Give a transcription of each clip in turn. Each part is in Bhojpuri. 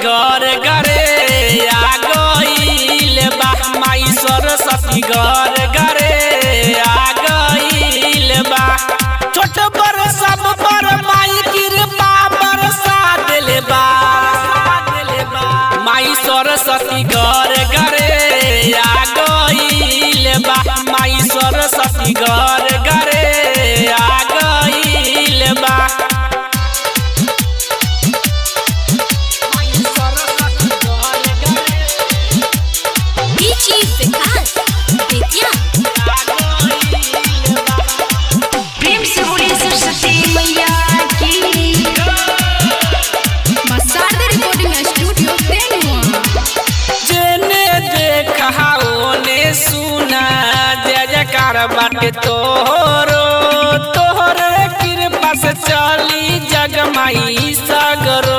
घर घरे आ गईल बा माई सरस्वती घर घरे आ गईल बा छोट पर सब पर माई कृपा बरसा देले बा माई सरस्वती घर घरे आ गईल बा माई सरस्वती घर घरे आ गईल बा Bici Vikas Vidya प्रेम से बोलिए सरस्वती मैया की Masarda Recording Studio Denua जेने देखा ओने सुना जय जयकार बाटे तोहरो तोहरे कृपा से चली जगमाई सगरो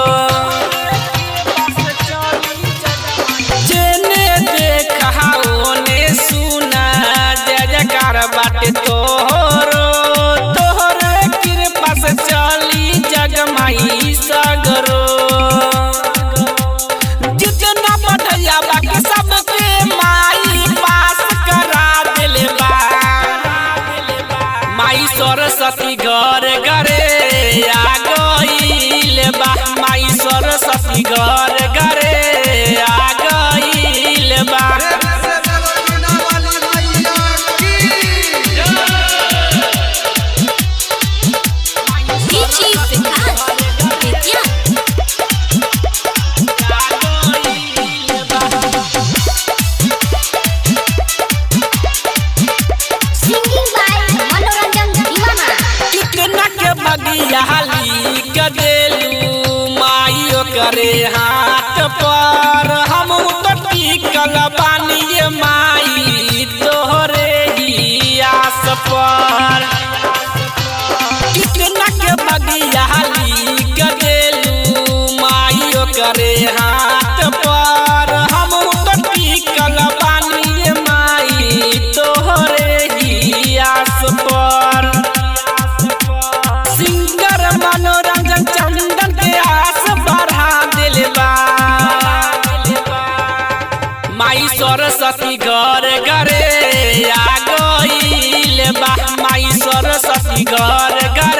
जेने देखा ओने सुना जय जयकार बाटे तोहरो तोहरे कृपा से चली जगमाई सगरो जितना बढ़िया बाकी सबके माई पास करा देले बा माई सरस्वती घर घरे आ गईल बा माई सरस्वती घर घरे आ गईल बा Bici Vikas Vidya Singing by Manoranjan Diwana कितना के बगियाली गदेलू माइयो करे हाथ पर हम तो टिकल बानी ये माई तोहरे ही आस पर कितना के बगियाली गदेलू माइयो करे हाथ पर हम तो टिकल बानी ये माई तोहरे ही आस पर सिंगर मनोरंजन चंदन के आस बढ़ा दिल बा माई सरस्वती घर घरे आ गईल बा माई सरस्वती घर घरे